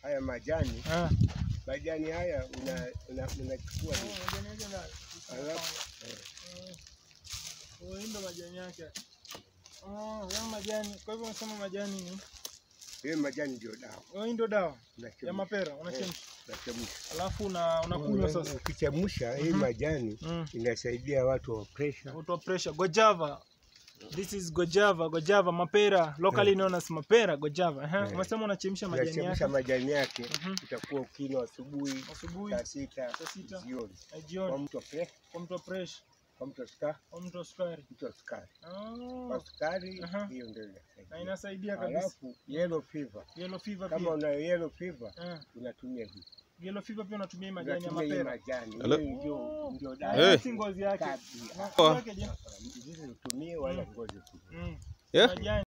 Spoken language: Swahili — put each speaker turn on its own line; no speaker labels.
haya majani
Ah.
majani haya una- una- unachukua hivi.
Majani yake ndani.
Alafu, eh,
Oh, hii ndo majani yake. Oh, haya majani. Kwa hivyo unasema majani ni
hiyo majani ndio dawa
oh, hii ndo dawa
Unachemsha.
ya mapera
Eh,
unachemsha.
unachemsha.
Alafu una unakunywa sasa.
Ukichemsha hii
Mhm.
majani
Mm.
inasaidia watu wa pressure.
Auto pressure gojava. This is gojava, gojava mapera, locally known as mapera gojava. Eh,
Eh.
umesema unachemsha majani
Unachemsha
yake
majani yake
Mhm.
itakuwa ukinywa asubuhi
asubuhi
saa sita
saa sita
jioni.
na
Kwa
jioni
mtu wa pressure,
kwa mtu wa pressure,
kwa mtu wa sukari,
kwa mtu wa sukari.
mtu wa sukari.
Oh,
Kwa sukari
Aha.
hiyo ndio
na
inasaidia.
inasaidia kabisa.
Alafu yellow fever,
Yellow fever
kama
pia.
una yellow fever
Eh,
unatumia hii.
yellow fever pia unatumia hii majani ya
Unatumia hii
mapera.
majani.
Hello?
Hiyo ndio
Oh.
ndio
Na
dawa.
Eh.
hii si ngozi yake.
Kabisa.
Na
Oh.
ngozi yake je?
Hizi utumie wala ngozi utumie.
Mm.
Yeah?
Majani